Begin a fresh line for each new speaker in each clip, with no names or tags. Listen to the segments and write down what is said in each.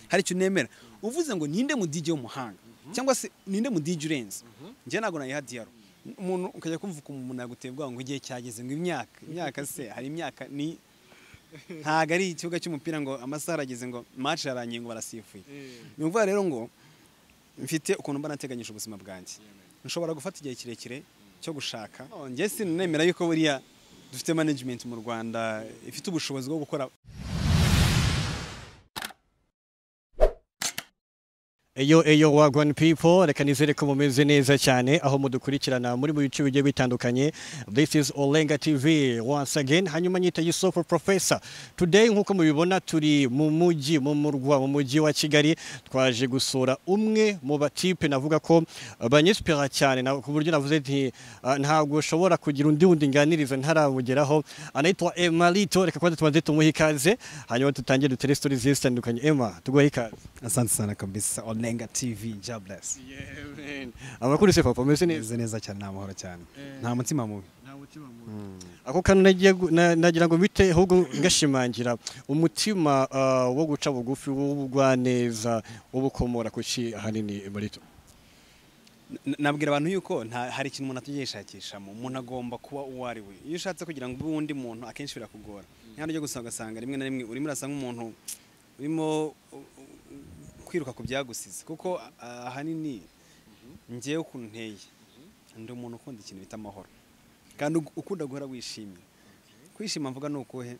hari icyo nemera uvuze ngo ninde mu DJ w'umuhanga cyangwa se ninde mu DJ urenze njye ntabwo nayiha diyaro umuntu ukajya kumva ukuntu umuntu yagutebwa ngo igihe cyageze ngo imyaka imyaka se hari imyaka ni ntabwo ari ikibuga cy'umupira ngo amasaha arageze ngo match yarangiye ngo barasifuye ni ukuvuga rero ngo mfite ukuntu mba nateganyije ubuzima bwanjye nshobora gufata igihe kirekire cyo gushaka njye sinemera yuko buriya dufite management mu rwanda ifite ubushobozi bwo gukora
Eyo eyo wagwan people reka nizere ko mumeze neza cyane aho mudukurikirana muri mu bice bigiye bitandukanye this is Olenga TV once again hanyuma nyita Yusufu Professor today nkuko mubibona turi mu mujyi mu murwa mu mujyi wa Kigali twaje gusura umwe mu batipe navuga ko uh, banyespera cyane na- ku buryo navuze nti uh, ntabwo ushobora kugira undi wundi nganiriza ntarabugeraho anaitwa Emma Lito reka kwanza tubanze tumuhe ikaze hanyuma tutangire dutere stories zigiye zitandukanye Emma tuguhe ikaze
asante sana kabisa onenga tv jobless
abakuru se papa umeze neza
neza neza cyane nta mahoro cyane nta mutima mubi
ako kantu nagiye gu- na- nagira ngo bite ahubwo ngashimangira umutima ah, wo guca bugufi w'ubugwaneza ubukomora ku ki ahanini marito
N- nabwira abantu yuko nta hari ikintu umuntu atajya yishakishamo umuntu agomba kuba uwo ari we iyo ushatse kugira ngo ube undi muntu akenshi birakugora niba ujya gusa ugasanga rimwe na rimwe urimo urasa nk'umuntu urimo uh, uh, kwiruka ku byagusize kuko uh, ahanini ngewe ukuntu nteye ndi umuntu ukunda ikintu bita amahoro kandi ug- ukunda guhora wishimye kwishima mvuga ni ukuhe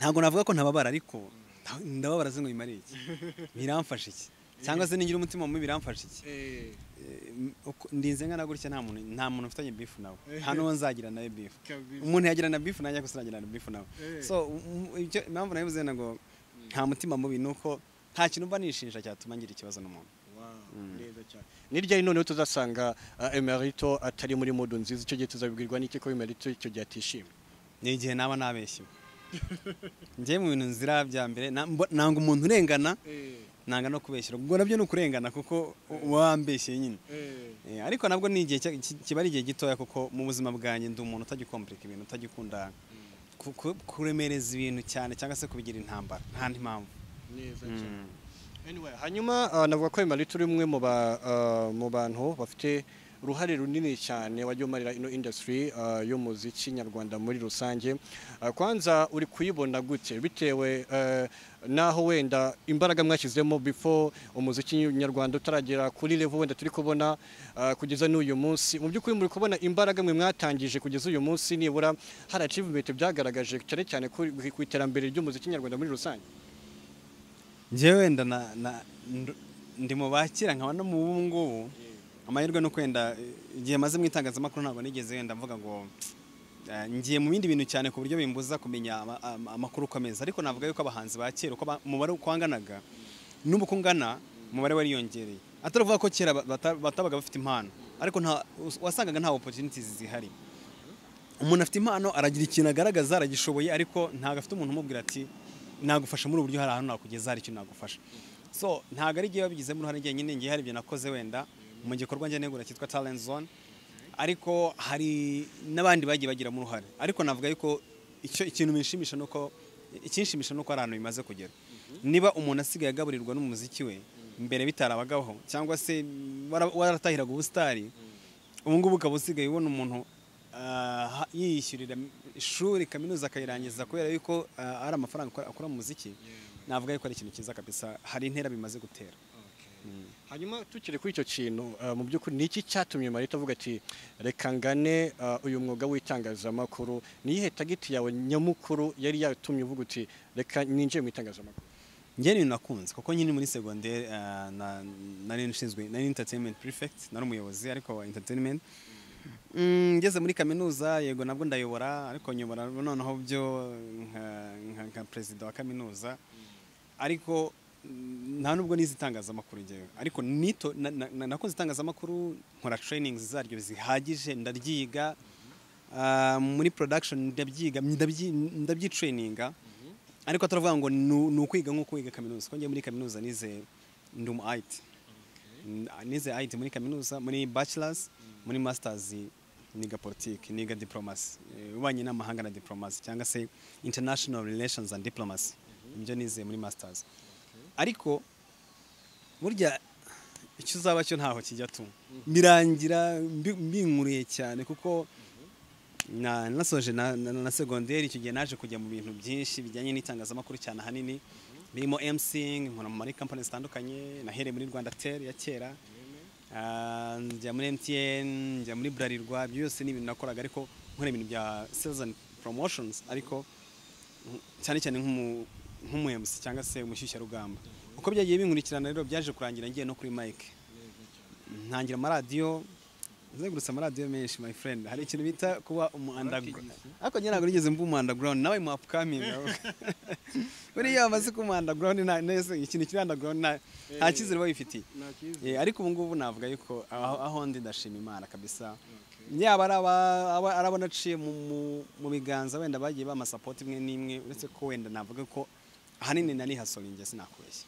ntabwo navuga ko ntababara ariko nta- ndababara se ngo bimare iki biramfasha iki cyangwa se ningira umutima mubi biramfasha iki Eh, m- uko- ndinze nkana gutya nta muntu nta muntu mfitanye beef nawe nta n'uwo nzagira nawe beef
Kabisa.
umuntu yagirana beef nanjye gusa nagirana beef nawe
Eh.
so um- icyo impamvu nabivuze ngo nta mutima mubi ni uko nta kintu mba nishinja cyatuma ngira ikibazo n'umuntu
ni ryari noneho tuzasanga ah, emerito atari muri mudu nziza icyo gihe tuzabibwirwa n'iki ko emerito icyo gihe atishimye
ni igihe naba nabeshyewe njyewe mu bintu nzira bya mbere na- mbo- nanga umuntu urengana nanga no kubeshyira ubwo nabyo ni ukurengana kuko uba wambeshyeye nyine Eh, ariko nabwo ni igihe cya- ki- kiba ari igihe gitoya kuko mu buzima bwanjye ndi umuntu utagikomplika ibintu utagikunda ku- ku- kuremereza ibintu cyane cyangwa se kubigira intambara nta ndi mpamvu
Anyway, hanyuma ah, navuga ko Emery turi umwe mu ba- ah, mu bantu bafite uruhare runini cyane wagiye umarira ino industry ah, y'umuziki nyarwanda muri rusange Ah, kwanza uri kuyibona gute bitewe eh, naho wenda imbaraga mwashyizemo before umuziki nyarwanda utaragera kuri level wenda turi kubona ah, kugeza n'uyu munsi mu by'ukuri muri kubona imbaraga mwe mwatangije kugeza uyu munsi nibura hari achievement byagaragaje cyane cyane ku ku iterambere ry'umuziki nyarwanda muri rusange
njyewe wenda na- na- nd- ndi mu bakira nkaba no mu bubu ngubu amahirwe no kwenda eh, igihe maze mu itangazamakuru ntabwo nigeze wenda mvuga ngo eh, ngiye mu bindi bintu cyane ku buryo bimbuza kumenya ama- ama- amakuru ukomeza ariko navuga yuko abahanzi ba kera uko ba- umubare uko wanganaga n'ubu uko ungana umubare wariyongereye atari ukuvuga ko kera bata- batabaga bafite impano ariko nta us- wasangaga nta opportunities zihari umuntu afite impano aragira ikintu agaragaza aragishoboye ariko ntabwo afite umuntu umubwira ati nagufasha muri ubu buryo hari ahantu nakugeza hari icyo nagufasha so ntabwo ari igihe babigizemo uruhare njye nyine ngiye hari ibyo nakoze wenda mu gikorwa njye negura cyitwa talent zone ariko hari n'abandi bagiye bagiramo uruhare ariko navuga yuko icyo ikintu binshimisha ni uko ikinshimisha ni uko hari ahantu bimaze kugera niba umuntu asigaye agaburirwa n'umuziki we mbere bitarabagaho cyangwa se wara- waratahiraga ubusitari ubu ngubu ukaba usigaye ubona umuntu ah, yiyishyurira ishuri kaminuza akayirangiza kubera yuko ah, ari amafaranga akora- akura mu muziki navuga yuko ari ikintu cyiza kabisa hari intera bimaze gutera
hanyuma tukiri kuri icyo kintu uh, mu by'ukuri ni iki cyatumye marita avuga ati reka ngane uh, uyu mwuga w'itangazamakuru ni iyihe tagiti yawe nyamukuru yari yatumye uvuga uti reka ninjiye mu itangazamakuru
njye ni ibintu nakunze kuko nyine muri segonderi ah, na- nari nshinzwe nari entertainment prefect nari umuyobozi ariko wa entertainment Mm, ngeze muri kaminuza yego nabwo ndayobora ariko nyobora noneho byo nka- nka- nka perezida wa kaminuza ariko mm, nta nubwo nizi itangazamakuru njyewe ariko nito na- na- na- nakoze itangazamakuru nkora trainings zaryo zihagije ndaryiga Ah, muri production ndabyiga ndabyi- ndabyitraininga ariko ataravuga ngo nu- ni ukwiga nko kwiga kaminuza kuko njye muri kaminuza nize ndi umu IT N- nize IT muri kaminuza muri bachelors muri masters niga politiki niga diplomasi ubanye n'amahanga na diplomasi cyangwa se international relations and diplomacy ibyo nize muri masters ariko burya icyo uzaba cyo ntaho kijya tu birangira mbi- mbinkuriye cyane kuko na- nasoje na na- na segonderi icyo gihe naje kujya mu bintu byinshi bijyanye n'itangazamakuru cyane ahanini birimo emsing nkora muri kampani zitandukanye nahereye muri rwanda tel ya kera Ah, njya muri mtn njya muri burarirwa ibyo byose ni ibintu nakoraga ariko nkora ibintu bya sales and promotions ariko cyane cyane nk'umu- nk'umuhemusi cyangwa se umushyushyarugamba uko byagiye binkurikirana rero byaje kurangira ngiye no kuri mike ntangira amaradiyo nzengurutse amaradiyo menshi my friend hari ikintu bita kuba umu underground ariko njye ntabwo nigeze mba umu underground nawe mu upcoming buriya bamaze kuba umu underground nta- nese ikintu kiri underground nta nta cyizere babifitiye
nakize
Eh, ariko ubu ngubu navuga yuko aho aho ndi ndashima imana kabisa yaba ari aba- aba- ari abo naciye mu- mu- mu biganza wenda bagiye bamasapoti imwe n'imwe uretse ko wenda navuga ko ahanini nari hasoringe sinakubeshya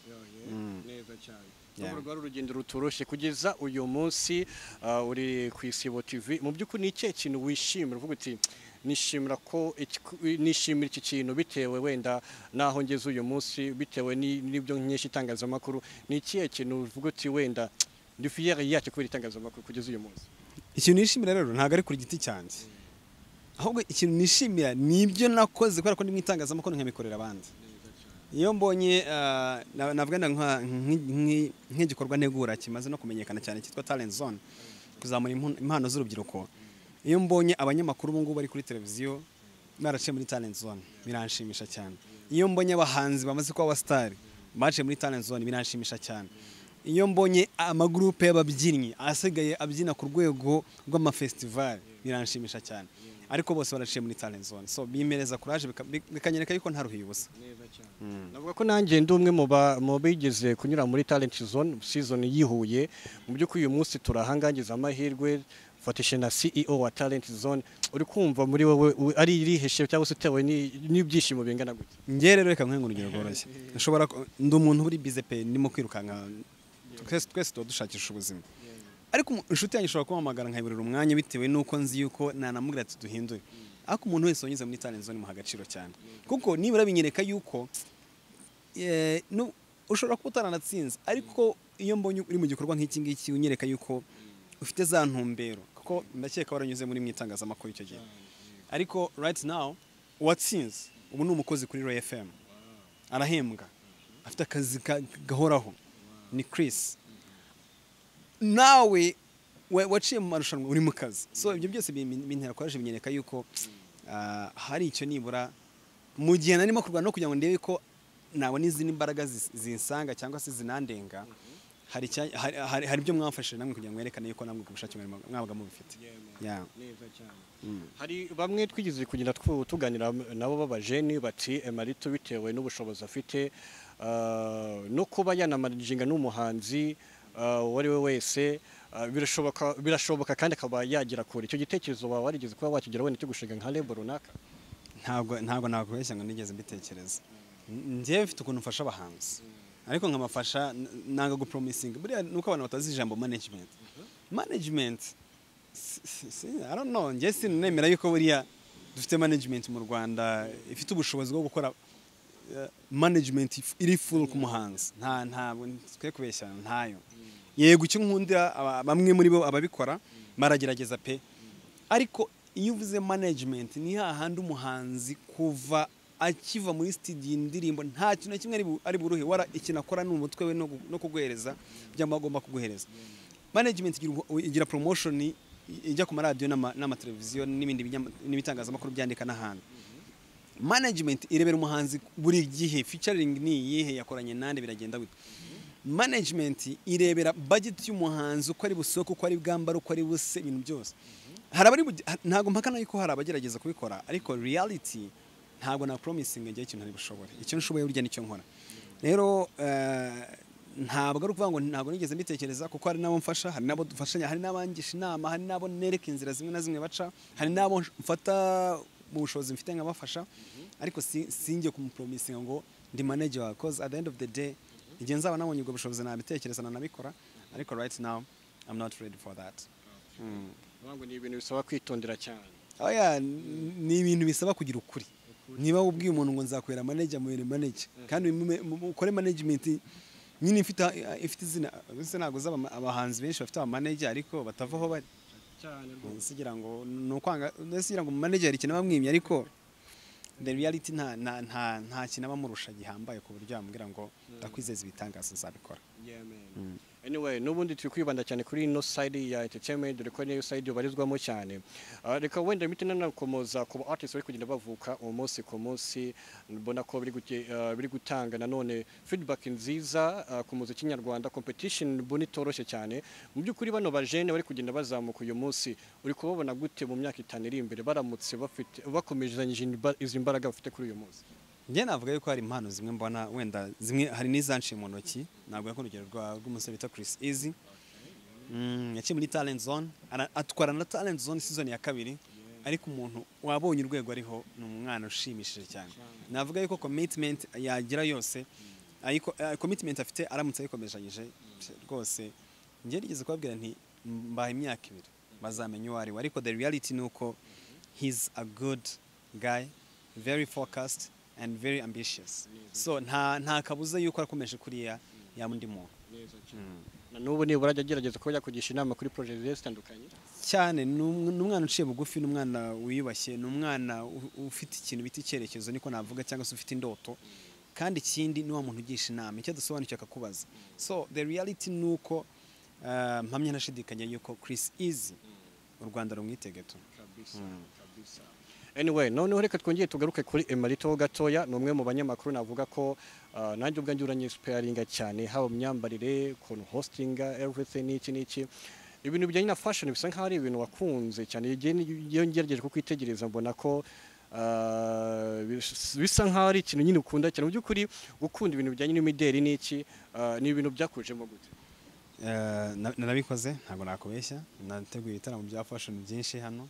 Mm.
neza cyane
Yeah.
urwo ari urugendo rutoroshye kugeza uyu munsi uh, uri ku isibo tv mu by'ukuri ni ikihe kintu wishimira uvuga uti nishimira ko iki- nishimira iki kintu bitewe wenda naho ngeze uyu munsi bitewe ni- n'ibyo nkesha itangazamakuru ni ikihe kintu uvuga uti wenda ndi fiyeri yacyo kubera itangazamakuru kugeza uyu munsi
ikintu nishimira rero ntabwo ari ku giti cyanjye ahubwo ikintu nishimira ni ibyo nakoze kubera ko ndi mu itangazamakuru nkabikorera abandi iyo mbonye ah, na- navuga na nka- nk- nk- nk'igikorwa ntegura kimaze no kumenyekana cyane cyitwa talent zone kuzamura impu- impano z'urubyiruko iyo mbonye abanyamakuru ubu ngubu bari kuri televiziyo baraciye muri talent zone biranshimisha cyane iyo mbonye abahanzi bamaze kuba abasitari baciye muri talent zone biranshimisha cyane iyo mbonye amagurupe y'ababyinnyi asigaye abyina ku rwego rw'amafestivali biranshimisha cyane ariko bose baraciye muri talent zone so bimereza kuraje bika- bi- bikanyereka yuko ntaruhiye ubusa
navuga ko nanjye ndi umwe mu ba- mu bigeze kunyura muri talent zone season yihuye mu by'ukuri uyu munsi turahangangiza amahirwe fatishe na CEO wa talent zone uri kumva muri wowe u- ari iriheshe cyangwa se utewe ni- n'ibyishimo bingana gutya
njye rero reka nkwenga urugero rworoshye nshobora ku- ndi umuntu uri bize pe ndimo kwirukanka twese twese tuba dushakisha ubuzima ariko umu- inshuti yanjye ishobora kumpamagara nkayiburira umwanya bitewe n'uko nzi yuko nanamubwira ati duhindure ariko umuntu wese wanyuze muri talent zone muha agaciro cyane kuko nibura binyereka yuko eh, nu- ushobora kuba utaranatsinze ariko iyo mbonye uri mu gikorwa nk'iki ngiki unyereka yuko ufite za ntumbero kuko ndakeka waranyuze muri mu itangazamakuru icyo gihe ariko right now uwatsinze ubu ni umukozi kuri royal fm arahembwa afite akazi ka- gahoraho ni chris nawe wa- waciye mu marushanwa uri mu kazi so ibyo byose bin- bintera kwaje binyereka yuko ah, hari icyo nibura mu gihe narimo kurwana no kugira ngo ndebe ko nabona izindi mbaraga zis- zinsanga cyangwa se zinandenga hari icya- hari- hari hari ibyo mwamfashije namwe kugira ngo mwerekane yuko namwe ku bushake mwarimo- mwabaga mubifite Yeah. Mm.
hari bamwe twigeze kugenda twu- tuganira nabo b'abajeni bati emarito bitewe n'ubushobozi afite ah, no kuba yanamajinga n'umuhanzi ah, uwo ari we wese ah, birashoboka birashoboka kandi akaba yagira kure icyo gitekerezo wawe warigeze kuba wakigira wenda cyo gushinga nka lebo runaka
ntabwo ntabwo nakubeshya ngo nigeze mbitekereza N- njyewe mfite ukuntu mfasha abahanzi ariko nkamafasha n- nanga gupromisinga buriya nuko abantu batazi ijambo management management si- si- si- I don't know njye sinemera yuko buriya dufite management mu Rwanda ifite ubushobozi bwo gukora eh, management if- iri full ku muhanzi nta ntabwo twe kubeshyana ntayo yego icyo nkundira aba- bamwe muri bo ababikora baragerageza pe ariko iyo uvuze management ni hahandi umuhanzi kuva akiva muri studio indirimbo nta kintu na kimwe ari bu- ari buruhe wara ikintu akora ni umutwe we no gu- no kuguhereza byaba agomba kuguhereza management igira ubu- igira promotion i- ijya ku maradiyo n'ama- n'amateleviziyo n'ibindi binyama- n'ibitangazamakuru byandika n'ahantu management irebera umuhanzi buri gihe featuring ni iyihe yakoranye nande biragenda gute management irebera budget y'umuhanzi uko ari busohoke uko ari bwambara uko ari buse ibintu byose hari abari buge- ha- ntabwo mpakana yuko hari abagerageza kubikora ariko reality ntabwo na promising ngewe ikintu ntibishobore icyo nshoboye burya nicyo nkora rero eh, ntabwo ari ukuvuga ngo ntabwo nigeze mbitekereza kuko hari n'abo mfasha hari n'abo dufashanya hari n'abangisha inama hari n'abo nereka inzira zimwe na zimwe baca hari n'abo mfata mu bushobozi mfite nkabafasha ariko si- sinjye kumupromisinga ngo ndi manager wawe cause at the end of the day igihe nzaba nabonye ubwo bushobozi nabitekereza nanabikora ariko right now I'm not ready for that
Urumva ngo ni ibintu bisaba kwitondera cyane
oya n- ni ibintu bisaba kugira ukuri niba ubwiye umuntu ngo nzakorera manager amubere manager kandi umu- mu- ukore management nyine ifite ifite izina gusa ntabwo uzaba ama- abahanzi benshi bafite abamanager ariko batava aho bari
cyane rwose
nsigira ngo ni ukwanga nsigira ngo manager ikintu aba amwimye ariko the reality nta nta nta nta kintu aba amurusha gihambaye ku buryo yamubwira ngo ndakwizeza ibitangaza nzabikora
Yeah, man. anyway n'ubundi turi kwibanda cyane kuri ino side ya entertainment dore ko niyo side ubarizwamo cyane Ah, reka wenda imiti nanakomoza ku ba artists bari kugenda bavuka umunsi ku munsi mbona ko biri gute- ah, biri gutanga nanone feedback nziza ah, ku muziki nyarwanda competition mbona itoroshye cyane mu by'ukuri bano bajene bari kugenda bazamuka uyu munsi uri kubabona gute mu myaka itanu iri imbere baramutse bafite bakomeje izi mbaraga bafite kuri uyu munsi
njye navuga yuko hari impano zimwe mbona wenda zimwe hari n'izanciye mu ntoki navuga ko urugero rwa- rw'umusore bita Chris Easy Mm, yaciye muri talent zone ara- atwara na talent zone season ya kabiri ariko umuntu wabonye urwego ariho ni umwana ushimishije cyane navuga yuko commitment yagira yose ariko eh, commitment afite aramutse ayikomejeje rwose njye nigeze kubabwira nti mbaha imyaka ibiri bazamenya uwo ari we ariko the reality ni uko he's a good guy very focused and very ambitious so nta nta kabuza yuko arakomeje kuriya ya undi muntu
na n'ubu nibura ajya agerageza kuba yakugisha inama kuri project zigiye zitandukanye
cyane ni um- ni umwana uciye bugufi ni umwana wiyubashye ni umwana u- ufite ikintu bita icyerekezo niko navuga cyangwa se ufite indoto kandi ikindi ni wa muntu ugisha inama icyo adasobanukiwe akakubaza so the reality ni uko ah, mpamya ntashidikanya yuko Chris Easy u Rwanda rumwitege tu
kabisa kabisa anyway noneho reka twongeye tugaruke kuri emarito gatoya ni umwe mu banyamakuru navuga ko ah, nanjye ubwanjye uranyesupeyaringa cyane haba mu myambarire ukuntu hostinga everything n'iki n'iki ibintu bijyanye na fashion bisa nk'aho ari ibintu wakunze cyane igihe ni- iyo ngerageje kukwitegereza mbona ko ah, bis- bisa nk'aho ari ikintu nyine ukunda cyane mu by'ukuri ukunda ibintu bijyanye n'imideli n'iki ah, ni ibintu byakujemo gute
Eh, na- narabikoze ntabwo nakubeshya nateguye ibitaramo bya fashion byinshi hano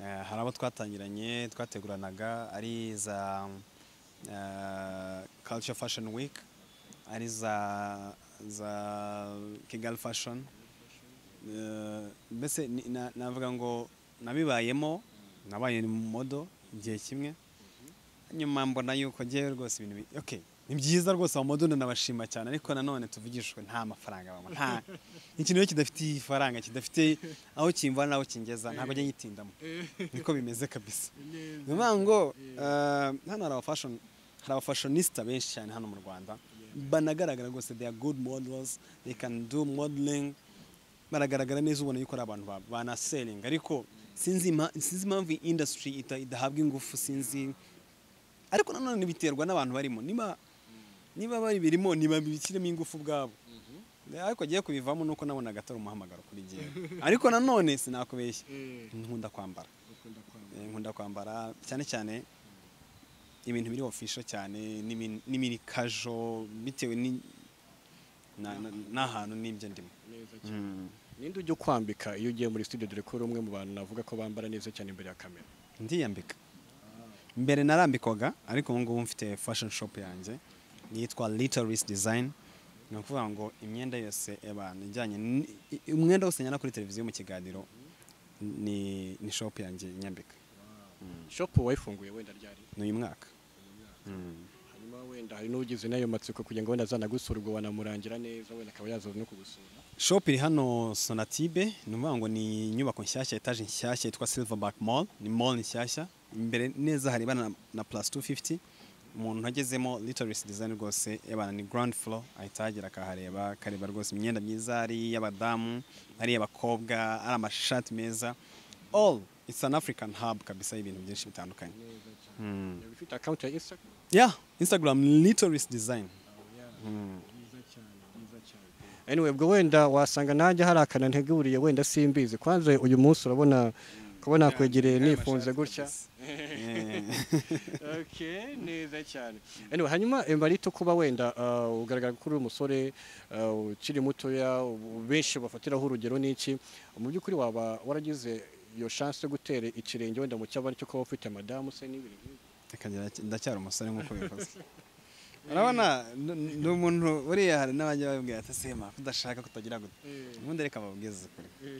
Eh, hari abo twatangiranye twateguranaga ari za eh, culture fashion week ari za za kigali fashion Eh, mbese ni- na- navuga ngo nabibayemo nabaye mu modo igihe kimwe nyuma mbona yuko ngewe rwose ibintu bi- okay ni byiza rwose abamodoni nabashima cyane ariko nanone tuvugishwe nta mafaranga babona nta ikintu rero kidafite ifaranga kidafite aho kimvana n'aho kingeza ntabwo njya nyitindamo niko bimeze kabisa ni ukuvuga ngo eh, hano hari abafashoni hari abafashonista benshi cyane hano mu rwanda banagaragara rwose they are good models they can do modeling baragaragara neza ubona yuko ari abantu ba- banaselinga ariko sinzi impa- sinzi impamvu iyi industry ita- idahabwa ingufu sinzi ariko nanone biterwa n'abantu barimo niba niba babirimo ntibabishyiremo ingufu ubwabo ariko agiye kubivamo nuko nabonaga atari umuhamagaro kuri njyewe ariko nanone sinakubeshya nkunda kwambara Eh, nkunda kwambara cyane cyane ibintu biri ofisho cyane n'ibin- n'ibiri kajo bitewe ni- na- na- n'ahantu n'ibyo ndimo Mm.
ninde ujya ukwambika iyo ugiye muri studio dore ko uri umwe mu bantu navuga ko bambara neza cyane imbere ya kamera
ndiyambika mbere narambikwaga ariko ubu ngubu mfite fashion shop yanjye yitwa little risk design ni ukuvuga ngo imyenda yose abantu ijyanye n- i- umwenda wose njyana kuri televiziyo mu kiganiro ni ni shop yanjye nyambika
shop wayifunguye wenda ryari
ni uyu mwaka
hanyuma wenda hari n'ugize n'ayo matsiko kugira ngo wenda azanagusura ubwo wanamurangira neza wenda akaba yazaza no kugusura
shop iri hano sonatibe ni ukuvuga ngo ni inyubako nshyashya etaje nshyashya yitwa silverback mall ni mall nshyashya imbere neza hari ibana na- na plus 250 umuntu agezemo little risk design rwose yabana ni ground floor ahita yagera akahareba akareba rwose imyenda myiza ari iy'abadamu ari iy'abakobwa ari amashati meza all it's an african hub kabisa y'ibintu byinshi bitandukanye Mm.
yaba ifite account ya instagram
yeah instagram little risk design Mm.
anyway ubwo wenda wasanga nanjye hari akantu nteguriye wenda simbizi kwanze uyu munsi urabona kubona nakwegereye nifunze gutya okay neza cyane anyway hanyuma embarito kuba wenda ah, ugaragara ko uri umusore ah, ukiri mutoya ubu- benshi bafatiraho urugero n'iki mu by'ukuri waba waragize iyo chance yo gutera ikirenge wenda mu cyabari cyo kuba ufite madamu se n'ibintu nk'ibyo?
Reka ngira- ndacyari umusore nk'uko bivuze urabona n- n- ni umuntu buriya hari n'abajya babibwira ati sema kudashaka kutagira gute ubundi reka babwize ukuri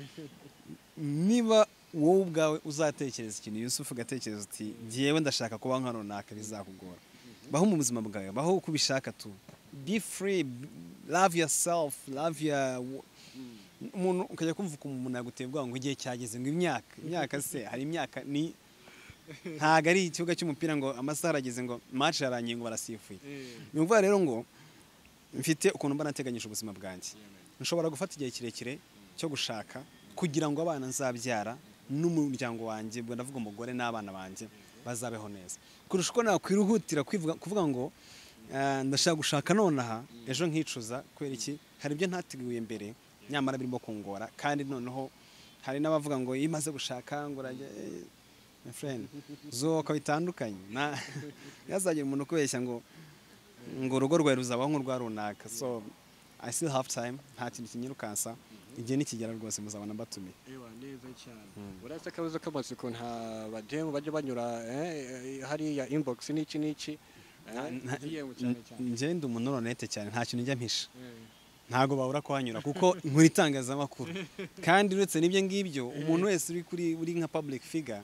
niba wowe ubwawe uzatekereza ikintu yusufu ugatekereza uti ngewe ndashaka kuba nka runaka bizakugora baho mu buzima bwawe baho uko ubishaka tu be free b- love yourself love your umuntu ukajya kumva ukuntu umuntu yaguteye ubwoba ngo igihe cyageze ngo imyaka imyaka se hari imyaka ni ntabwo ari ikibuga cy'umupira ngo amasaha arageze ngo match yarangiye ngo barasifuye ni ukuvuga rero ngo mfite ukuntu mba nateganyije ubuzima bwanjye nshobora gufata igihe kirekire cyo gushaka kugira ngo abana nzabyara n'umuryango wanjye ubwo ndavuga umugore n'abana banjye bazabeho neza kurusha uko nakwihutira kwivuga- kuvuga ngo "Ah, ndashaka gushaka nonaha ejo nkicuza kubera iki hari ibyo ntateguye mbere nyamara birimo kungora kandi noneho hari n'abavuga ngo iyo umaze gushaka ngo urajya eh, my friend zubaka bitandukanye Na- ntihazagira umuntu ukubeshya ngo ngo urugo rwawe ruzabaho nk'urwa runaka so i still have time nta kintu kinyirukansa igihe nikigera rwose muzabona mbatumiye
Ewa neza cyane uretse akabazo k'amatsiko nta bademu bajya banyura eh, hariya inbox n'iki n'iki eh, DM cyane cyane
njyewe ndi umuntu uronete cyane nta kintu njya mpisha
Eh.
ntabwo babura kuhanyura kuko nkora itangazamakuru kandi uretse n'ibyo ngibyo umuntu wese uri kuri uri nka public figure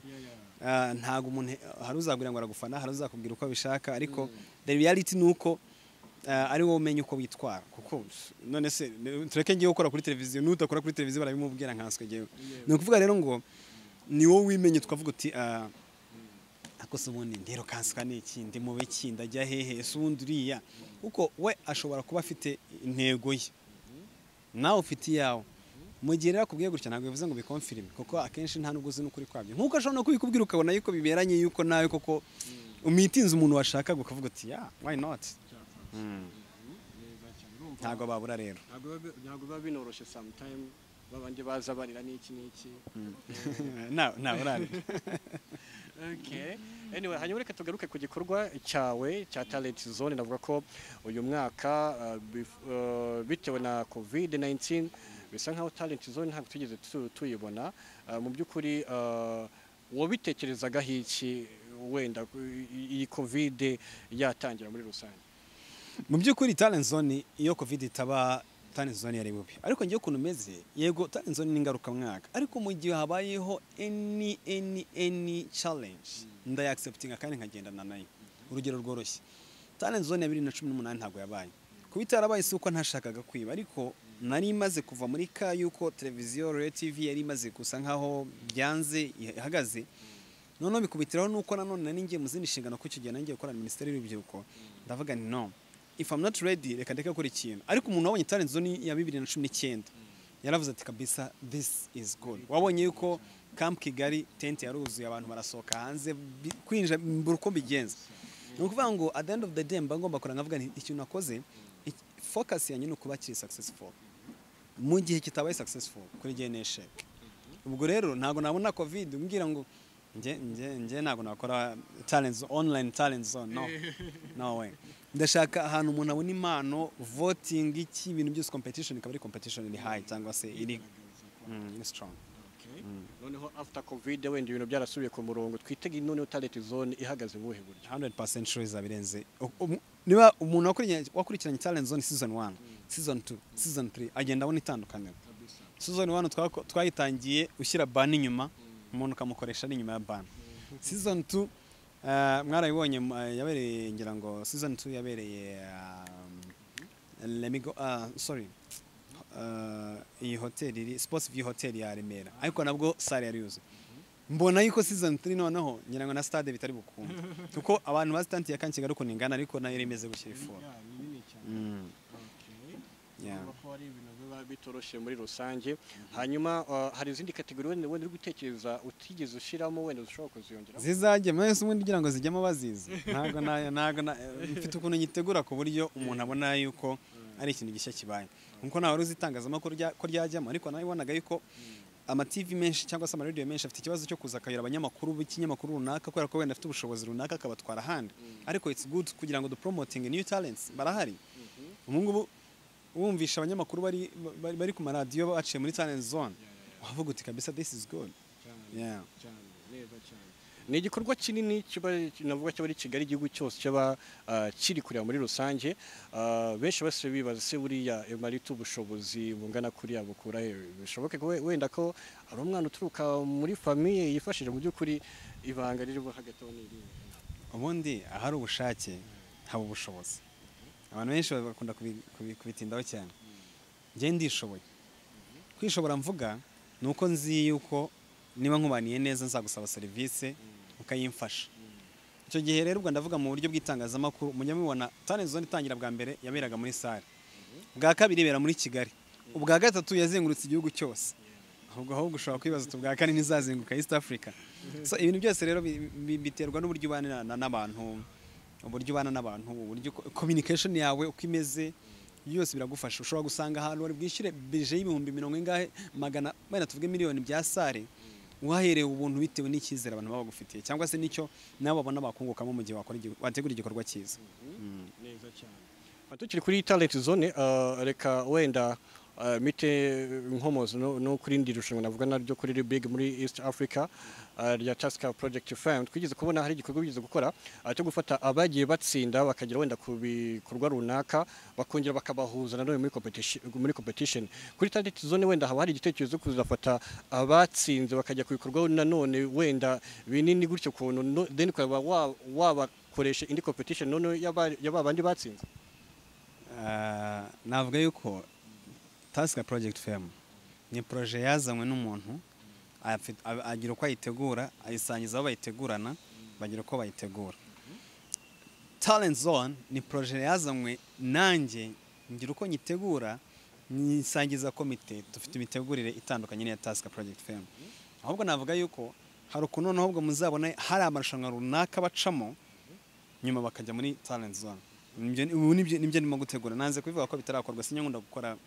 ah, ntabwo umuntu hari uzagira ngo aragufana hari uzakubwira uko abishaka ariko the reality ni uko ah, ari wowe umenya uko witwara kuko none se tureke ngiye ukora kuri televiziyo n'udakora kuri televiziyo barabimubwira nkanswe ngewe ni ukuvuga rero ngo ni wowe wimenye twavuga uti ah, ako se ubundi ndero kanswa ni iki ndi mu biki ndajya hehe ese ubundi uriya kuko we ashobora kuba afite intego ye nawe ufite iyawe mu gihe rero akubwiye gutya ntabwo bivuze ngo bikomfirime kuko akenshi nta nubwo uzi n'ukuri kwabyo nk'uko ashobora no kubikubwira ukabona yuko biberanye yuko nawe koko umitinze umuntu washakaga ukavuga uti ya why not ntabwo babura rero
ntabwo biba- ntabwo biba binoroshye sometime babandi baza barira n'iki n'iki
nawe nawe urarira
Okay. Anyway, hanyuma reka tugaruke ku gikorwa cyawe cya Talent Zone navuga ko uyu mwaka uh, bif- uh, bitewe na COVID-19 bisa nkaho Talent Zone ntabwo tugeze tu- tuyibona Uh, mu by'ukuri uh, wabitekerezaga hiki wenda ku- i- iyi COVID yatangira muri rusange
mu by'ukuri talent zone iyo covid itaba talent zone yari bubi ariko ngewe ukuntu umeze yego talent zone ni ngarukamwaka ariko mu gihe habayeho any any any challenge ndayakiseputinga kandi nkagendana nayo urugero rworoshye talent zone ya bibiri na cumi n'umunani ntabwo yabaye kuba itarabaye si uko ntashakaga kwiba ariko nari imaze kuva muri ka yuko televiziyo royo tivi yari imaze gusa nkaho byanze ihagaze noneho bikubitiraho nuko nanone nari ngiye mu zindi nshingano ko icyo gihe nangiye gukorana na minisiteri y'urubyiruko ndavuga nti no if I'm not ready reka ndeke gukora ikintu ariko umuntu wabonye talent zone ya bibiri na cumi n'icyenda yaravuze ati kabisa this is good wabonye yuko camp kigali tente yaruzuye abantu barasohoka hanze bi- kwinjira mbura uko mbigenza ni ukuvuga ngo at the end of the day mba ngomba kuranga nkavuga nti ikintu nakoze ik- focus yanjye ni ukuba kiri successful mu gihe kitabaye successful kuri njye ni eshec ubwo rero ntabwo nabona covid umbwira ngo nge nge nge ntabwo nakora talent zo- online talent zone no no way ndashaka ahantu umuntu abona impano voting iki ibintu byose competition ikaba ari competition iri high cyangwa se iri mm, iri strong
noneho after COVID wenda ibintu byarasubiye ku murongo twitege noneho Talent Zone ihagaze mu buhe buryo
100% sure izabirenze U- umu- niba umuntu wakurikiranye- wakurikiranye talent zone season 1 season 2 season 3 agenda abona itandukaniro season 1 twako- twayitangiye ushyira ban inyuma umuntu ukamukoresha ari inyuma ya ban season 2 uh, mwarabibonye mu- eh, yabereye ngira ngo season 2 yabereye um, lemigo ah, sorry Uh, iyi hoteli iri sports view hotel ya remera ariko nabwo sale yari yuzuye mbona yuko season 3 noneho ngira ngo na stade bitari bukunde kuko abantu bazitantiye kandi kigali ukuntu ingana ariko nayo yari imeze gushyira ifora Mm, yeah.
Urumva ko hari ibintu biba bitoroshye muri rusange hanyuma uh, hari izindi kategori wenda wenda uri gutekereza utigeze ushyiramo wenda ushobora kuziyongeramo
zizajya mwese ubundi kugira ngo zijyemo bazizi ntabwo na- ntabwo na- mfite ukuntu nyitegura ku buryo umuntu abona yuko ari ikintu gishya kibaye nkuko ntawe wari uzi itangazamakuru rya- ko ryajyamo ariko nabibonaga yuko amativi menshi cyangwa se amaradiyo menshi afite ikibazo cyo kuza akayora abanyamakuru b'ikinyamakuru runaka kubera ko wenda afite ubushobozi runaka akabatwara ahandi ariko it's good kugira ngo dupromoting new talents barahari ubu ngubu wumvisha abanyamakuru bari bari- bari ku maradiyo baciye muri talent zone wavuga uti kabisa this is good yeah
cyane neza cyane ni igikorwa kinini kiba navuga kiba ari kigali igihugu cyose kiba ah, kiri kureba muri rusange Ah, benshi bose bibaza se buriya emarita ubushobozi bungana kuriya bukura he bishoboke ko we- wenda ko hari umwana uturuka muri famiye yifashije mu by'ukuri ibanga ririmo hagati aho n'iriya
ubundi ahari ubushake haba ubushobozi abantu benshi bakunda kubi- kubi- kubitindaho cyane njye ndishoboye kwishobora mvuga ni uko nzi yuko niba nkubaniye neza nzagusaba serivisi ukayimfasha icyo gihe rero ubwo ndavuga mu buryo bw'itangazamakuru mujya mubibona tani zone itangira bwa mbere yaberaga muri sare ubwa kabiri ibera muri kigali ubwa gatatu yazengurutse igihugu cyose ahubwo ahubwo ushobora kwibaza uti ubwa kane ntizazenguruka east africa so ibintu byose rero bi- bi- biterwa n'uburyo ubana na- n'abantu uburyo ubana n'abantu uburyo ko- communication yawe uko imeze yose biragufasha ushobora gusanga ahantu wari bwishyure bije y'ibihumbi mirongo ingahe magana wenda tuvuge miliyoni bya sare uhahereye ubuntu bitewe n'icyizere abantu baba bagufitiye cyangwa se n'icyo nabo babona bakungukamo mu gihe wakora igi- wategura igikorwa cyiza
neza cyane tukiri kuri talent zone ah, reka wenda ah, mite inkomozi no no kuri indi rushanwa navuga naryo kuri iri big muri east africa ah, rya taska project fund twigeze kubona hari igikorwa bigeze gukora ah, cyo gufata abagiye batsinda bakagera wenda ku bikorwa runaka bakongera bakabahuza nanone muri competition muri competition kuri talent zone wenda haba hari igitekerezo cyo kuzafata abatsinze bakajya ku bikorwa nanone wenda binini gutyo kuntu no- then ukaba wa- wabakoresha indi competition none yaba yaba bandi batsinze
Ah, navuga yuko tasika porojegiti femu ni poroje yazanywe n'umuntu afite- a- agira uko ayitegura ayisangiza aho bayitegurana bagira uko bayitegura talenti zone ni poroje yazanywe nanjye ngira uko nyitegura nyisangiza komite dufite imitegurire itandukanye n'iya tasika porojegiti femu ahubwo navuga yuko hari ukuntu noneho ubwo muzabona hari amarushanwa runaka bacamo nyuma bakajya muri talent zone Nibyo- ubu nibyo nibyo ndimo gutegura nanze kubivuga ko bitarakorwa sinyakunda gukora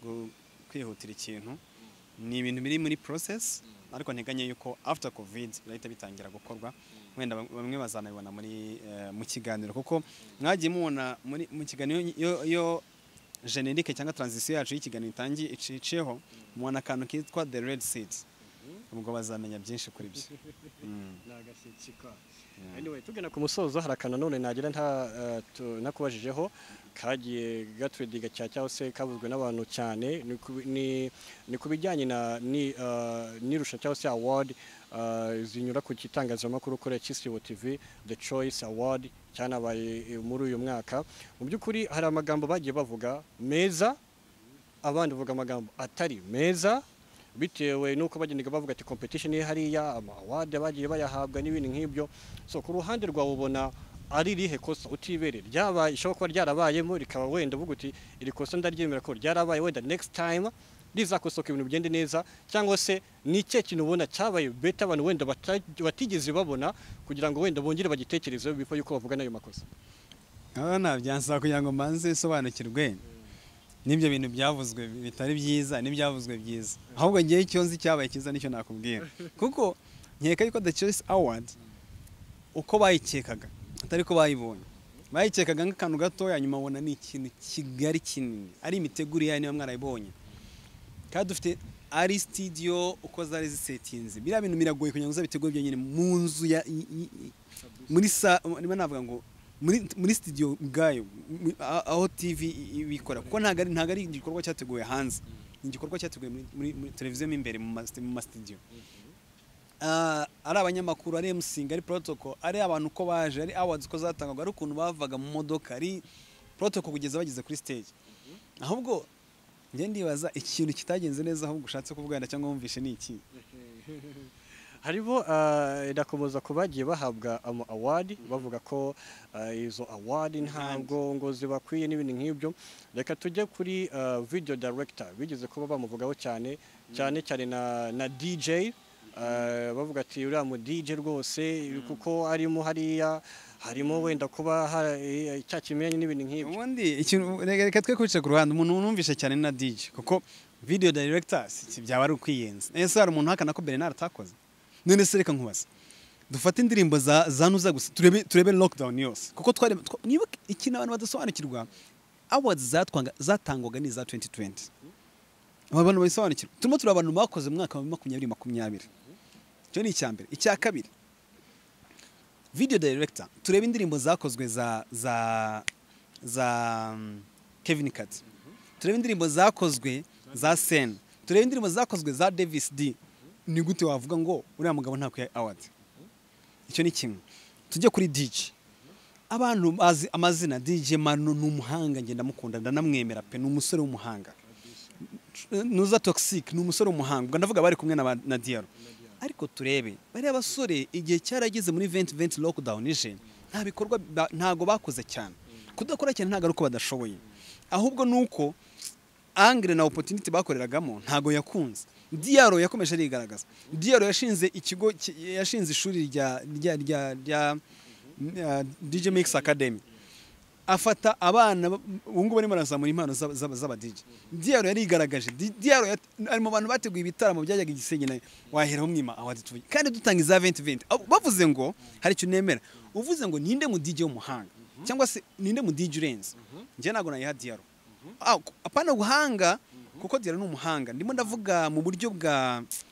gu- kwihutira ikintu ni ibintu biri muri process ariko nteganya yuko after covid birahita bitangira gukorwa wenda bam- bamwe bazanabibona muri eh, mu kiganiro kuko mwagiye mubona muri mu kiganiro yo- yo generique cyangwa transition yacu y'ikiganiro itangiye iciyeho mubona akantu kitwa the red seeds ubwo bazamenya byinshi kuri byo Mm.
Anyway, tugana ku musozo hari akantu none nagira nta eh, tu- nakubajijeho kagiye gatwediga cya cyangwa se kavuzwe n'abantu cyane ni ku- ni- ni ku bijyanye na ni, eh, n'irusha cyangwa se award eh, zinyura ku kitangazamakuru kuri Kisibo TV The Choice Award cyanabaye eh, muri uyu mwaka mu by'ukuri hari amagambo bagiye bavuga meza abandi bavuga amagambo atari meza bitewe n'uko bagendaga bavuga ati competition ye hariya amawade bagiye bayahabwa n'ibindi nk'ibyo so ku ruhande rwawe ubona ari rihe kosa utibere ryabaye ishobora kuba ryarabayemo rikaba wenda uvuga uti iri kosa ndaryemera ko ryarabaye wenda next time rizakosoka ibintu bigende neza cyangwa se ni icyo kintu ubona cyabaye beta abantu wenda bata- batigeze babona kugira ngo wenda bongere bagitekerezeho bifo yuko bavuga n'ayo makosa
aho nabyansaba kugira ngo mbanze bisobanukirwe n'ibyo bintu byavuzwe bitari byiza n'ibyavuzwe byiza ahubwo ngewe icyo nzi cyabaye cyiza nicyo nakubwira kuko nkeka yuko the choice award uko bayikekaga atari ko bayibonye bayikekaga nk'akantu gatoya nyuma babona ni ikintu kigari kinini ari imitegurire yayo niba mwarayibonye kandi dufite ari sitidiyo uko zari zisetinze biriya bintu biragoye kugira ngo uzabitegure byonyine mu nzu ya- i- i- i- muri sa niba navuga ngo muri muri sitidiyo ubwayo mu- a- aho tivi ibikora kuko ntabwo ari ntabwo ari igikorwa cyateguwe hanze ni igikorwa cyateguwe muri- muri muri televiziyo mo imbere mu masi- mu masitidiyo Ah, ari abanyamakuru ari emusingi ari porotoko ari abantu uko baje ari awards uko zatangwaga ari ukuntu bavaga mu modoka ari porotoko kugeza bageze kuri stage ahubwo njye ndibaza ikintu kitagenze neza ahubwo ushatse kuvugana cyangwa wumvishe ni iki
hariho ah, ndakomeza ku bagiye bahabwa ama award bavuga ko ah, izo award ntabwo ngo zibakwiye n'ibindi nk'ibyo reka tujye kuri ah, video director bigeze kuba bamuvugaho cyane cyane cyane na, na DJ ah, bavuga ati uriya mu DJ rwose kuko arimo hariya harimo wenda kuba ha- eh, cya kimenyane n'ibindi nk'ibyo
ubundi ikintu reka- reka twe kwica ku ruhande umuntu wumvishe cyane na DJ kuko video directors si byaba ari ukwiyenza ese hari umuntu uhakana ko Bernard atakoze none se reka nkubaza dufate indirimbo za za nuza gusa turebe turebe lockdown yose kuko twari twa- nibuke ikintu abantu badasobanukirwa awards zatwanga zatangwaga ni za 2020 aba bantu babisobanukirwa turimo tureba abantu bakoze mu mwaka wa makumyabiri makumyabiri icyo ni icya mbere icya kabiri video director turebe indirimbo zakozwe za za za um, Kevin Kat turebe indirimbo zakozwe za Sen turebe indirimbo zakozwe za Davis D ni gute wavuga ngo uriya mugabo ntakwiye award icyo ni kimwe tujye kuri DJ abantu bazi amazina DJ Manu ni umuhanga ngenda mukunda ndanamwemera pe ni umusore w'umuhanga nuza toxic ni umusore w'umuhanga ubwo ndavuga bari kumwe na na Diaro ariko turebe bariya basore igihe cyarageze muri 2020 lockdown ije nta bikorwa ba- ntago bakoze cyane kudakora cyane ntago ari uko badashoboye ahubwo nuko angre na opportunity bakoreragamo ntago yakunze Diaro yakomeje arigaragaza Diaro yashinze ikigo ki- yashinze ishuri rya rya rya rya uh, DJ Mix Academy afata abana ba- ubu ngubu barimo barazamura impano z'aba- z'aba- z'abadije diyaro yarigaragaje Di- diyaro yat- ari mu bantu bateguye ibitaramo byajyaga igisenge nawe waheraho mwima awadi tuvuye kandi dutanga iza 2020 Abo- bavuze ngo hari icyo nemera uvuze ngo ninde mu DJ w'umuhanga cyangwa se ninde mu DJ urenze njye ntabwo nayiha diyaro Ah, ku- apana guhanga kuko diyaro ni umuhanga ndimo ndavuga mu buryo bwa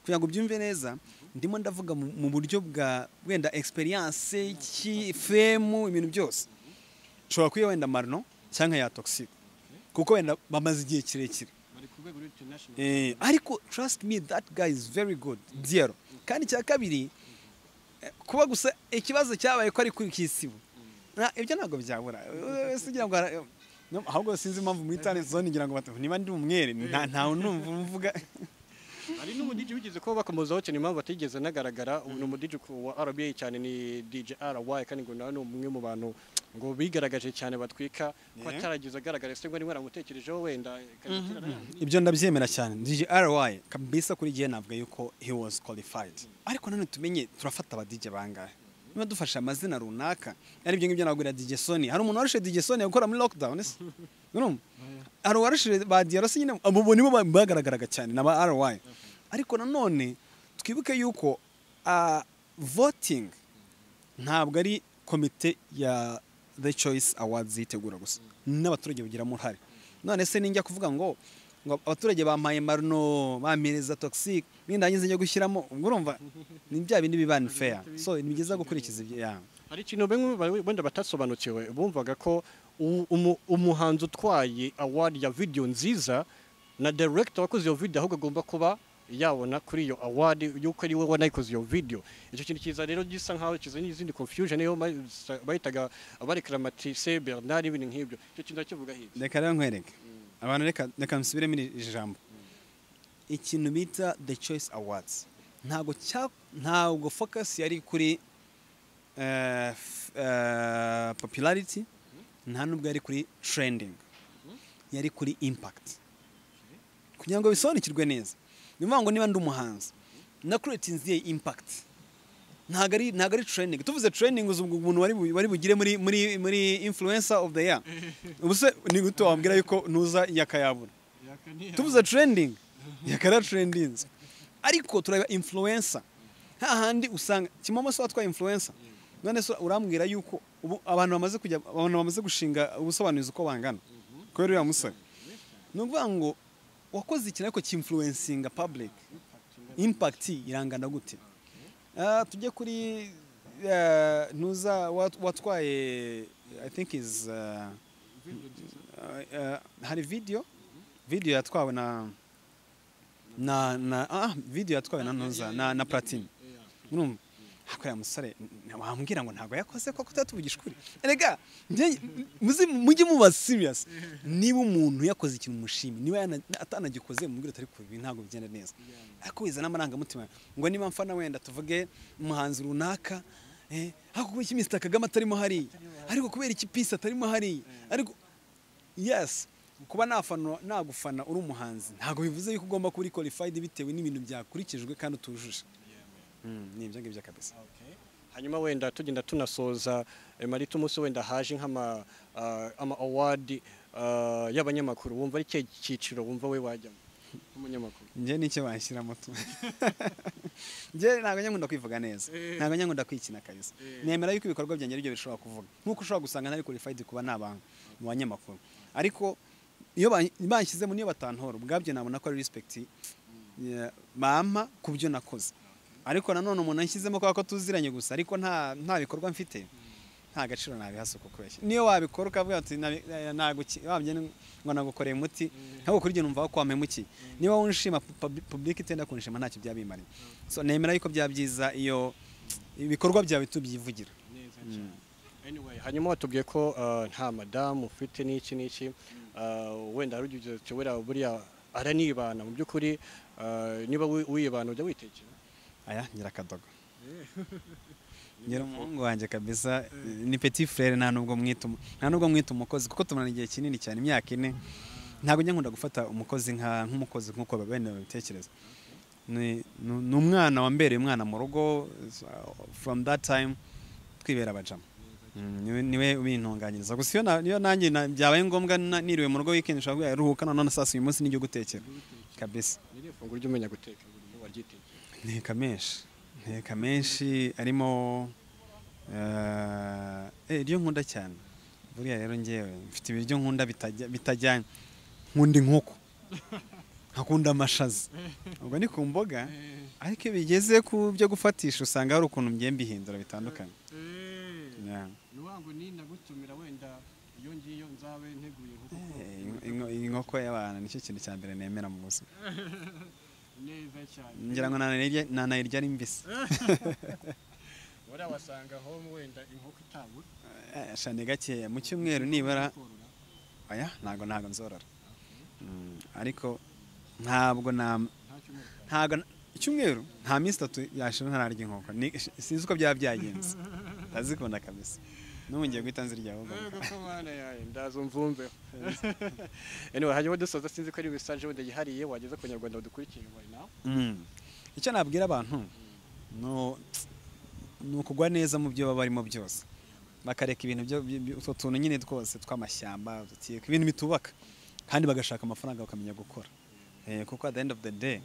kugira ngo ubyumve neza ndimo ndavuga mu mu buryo bwa wenda experience ki fame ibintu byose ushobora kuyiha wenda marino cyangwa ya toxic kuko wenda bamaze igihe kirekire
bari ku rwego rw'international
Eh, ariko trust me that guy is very good diero kandi cya kabiri eh, kuba gusa ikibazo cyabaye ko ari kuri kisibo Na- ibyo ntabwo byabura Eh, si ugira ngo ara- eh, no- ahubwo sinzi impamvu muri talent zone ngira ngo batu- niba ndi umwere nta ntawe numva mvuga
hari n'umudiji wigeze kuba bakomozaho cyane impamvu batigeze anagaragara ubu ni umudiji wa RBA cyane ni DJ RY kandi ngo nawe ni umwe mu bantu ngo bigaragaje cyane batwika ko
Yeah.
atarageze agaragara ese ngo niba waramutekerejeho wenda karekera yandi.
ibyo ndabyemera cyane DJ RY kabisa kuri gihe navuga yuko he was qualified ariko nanone tumenye turafata aba DJ bangahe niba dufashe amazina runaka ari ibyo ngibyo nabwira DJ Sony hari umuntu warushe DJ Sony gukora muri lockdown ese urumva hari uwarushe ba Diaro se nyine abo bo nibo ba- bagaragaraga cyane na ba RY ariko nanone twibuke yuko ah, voting ntabwo ari komite ya the choice awards yitegura gusa n'abaturage bagiramo uruhare none se ninjya kuvuga ngo ngo abaturage bampaye marno bamereza toxic nindangiza njya gushyiramo ubwo urumva ni bya bindi biba unfair so ni byiza gukurikiza ibyo yeah.
hari ikintu bimwe bari- wenda batasobanukiwe bumvaga ko u- umu- umuhanzi utwaye award ya video nziza na director wakoze iyo video ahubwo agomba kuba yabona kuri iyo award yuko ari we wanayikoze iyo video icyo kintu kiza rero gisa nkaho kizanye izindi confusion yo bahitaga abarikaramatise Bernard ibintu nk'ibyo icyo kintu kivuga hirya
reka rero nkwereke abantu reka reka nsubiremo iri iri jambo ikintu bita the choice awards ntabwo cya ntabwo focus yari kuri eh, f- eh, popularity nta nubwo yari kuri trending yari kuri impact kugira ngo bisobanukirwe neza ni ukuvuga ngo niba ndi umuhanzi na creatinze impact ntabwo ari ntabwo ari training tuvuze training uzi ubwo umuntu wari bu- wari bugire muri muri muri influencer of the year ubuse ni gute wambwira yuko ntuza yakayabura tuvuze trending yakara trendings ariko turareba influencer hahandi usanga kimomo se watwaye influencer none se urambwira yuko ubu abantu bamaze kujya abantu bamaze gushinga ubusobanuzi uko bangana kubera uriya musore ni ukuvuga ngo wakoze ikintu ariko cy'influencinga public impact irangana gute Ah, tujye kuri eh, ntuza wat- watwaye i think is uh, uh, uh, hari video video yatwawe na na na ah video yatwawe na ntuza na na platine urumva ariko ya musore n- wambwira ngo ntabwo yakoze ko kutatuvugisha ukuri erega njye- muzi- mujye muba serious niba umuntu yakoze ikintu mushimi niba yana- atanagikoze mubwire atari kubi ntabwo bigenda neza ariko wiza n'amarangamutima ngo niba mfana wenda tuvuge umuhanzi runaka eh, ariko kubera iki Mr Kagame atarimo hariya ariko kubera iki Peace atarimo hariya ariko yes kuba nafana nagufana uri umuhanzi ntabwo bivuze yuko ugomba kuba uri qualified bitewe n'ibintu byakurikijwe kandi utujuje Mm, ni ibyo ngibyo kabisa
hanyuma wenda tugenda tunasoza eh, marita umunsi wenda haje nk'ama ah, ama award ah, y'abanyamakuru wumva ari cye cyiciro wumva we wajyamo nk'umunyamakuru
njye nicyo bashyira moto njye ntabwo nyakunda kwivuga neza ntabwo nyakunda kwikina kabisa nemera yuko ibikorwa byanjye aribyo bishobora kuvuga nk'uko ushobora gusanga ntari qualified kuba n'abantu mu banyamakuru ariko iyo ban- banshyize mu niyo batantora ubwabyo nabona ko ari respect eh, bampa ku byo nakoze ariko nanone umuntu anshyizemo kubera ko tuziranye gusa ariko nta nta bikorwa mfite nta gaciro nabiha suko kubeshya niyo wabikora ukavuga ati wabye ngo nagukoreye umuti ntabwo kuri ibyo numva ko wampemukeye niba wunshima public itenda kunshima ntacyo byabimariye so nemera yuko byaba byiza iyo ibikorwa byawe tubyivugira
Anyway, hanyuma watubwiye ko uh, nta madamu ufite n'iki n'iki uh, wenda hari ugize ati wera buriya aranibana mu by'ukuri uh, niba wi- wiyibana ujya witekera
aya ngira akadogo ngira umuhungu wanjye kabisa ni petit frere nta nubwo mwita umu- nta nubwo mwita umukozi kuko tumarana igihe kinini cyane imyaka ine ntabwo njya nkunda gufata umukozi nka nk'umukozi nk'uko bene babitekereza ni ni- ni umwana wambereye umwana mu rugo so, from that time twibera abajama Mm, niwe niwe ubintunganyiriza gusa iyo na- iyo nanjye na- byabaye ngombwa na- niriwe mu rugo weekend ushobora kuvuga ruhuka none saa sita uyu munsi nijya gutekera kabisa
ni ifunguro ujya umenya guteka buri gihe waryitekera
nteka menshi nteka menshi arimo eh, eh, iryo nkunda cyane buriya rero ngewe mfite ibiryo nkunda bitajya- bitajyanye nkunda inkoko nkakunda amashaza ubwo ni ku mboga ariko iyo bigeze ku byo gufatisha usanga hari ukuntu mgiye mbihindura bitandukanye Yeah.
ni wa ngo ni nagutumira wenda iyo ngiyo nzabe nteguye
Eh, inko- inko- inkoko y'abantu nicyo kintu cya mbere nemera mu buzima
neza cyane
ngira ngo nanayirya- nanayirya ari mbisi
wera wasanga aho wenda inkoko itabura
Eh, shane gakeya mu cyumweru nibara
korora
oya ntabwo ntabwo nzorora Mm, ariko ntabwo na
nta cyumweru utazi.
ntabwo na- icyumweru nta minsi itatu yashira ntararya inkoko Ni- sinzi uko byaba byagenze ndazikunda kabisa n'ubu ngiye guhita nzirya ahubwo
Ego ko mwana yawe ndaza umvumve anyway hanyuma dusoza sinzi ko ari message wenda yihariye wageze ku nyarwanda badukurikiye right now
Mm. icyo nabwira abantu no- ni ukugwa neza mu byo baba barimo byose bakareka ibintu byo- byo- byo- utwo tuntu nyine twose tw'amashyamba udukieka, ibintu bitubaka kandi bagashaka amafaranga bakamenya gukora Eh, kuko at the end of the day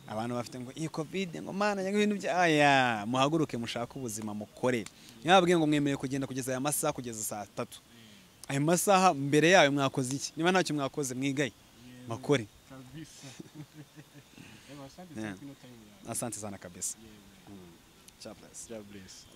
abantu bafite ngo iyi covid ngo mana ngo ibintu bya aya muhaguruke mushake ubuzima mukore nibababwiye ngo mwemerewe kugenda kugeza aya masaha kugeza saa tatu ayo masaha mbere yayo mwakoze iki niba ntacyo mwakoze mwigaye makore
kabisa ego asante
Yeah.
cyane kino time yawe
asante sana kabisa
yewe
God bless.
God bless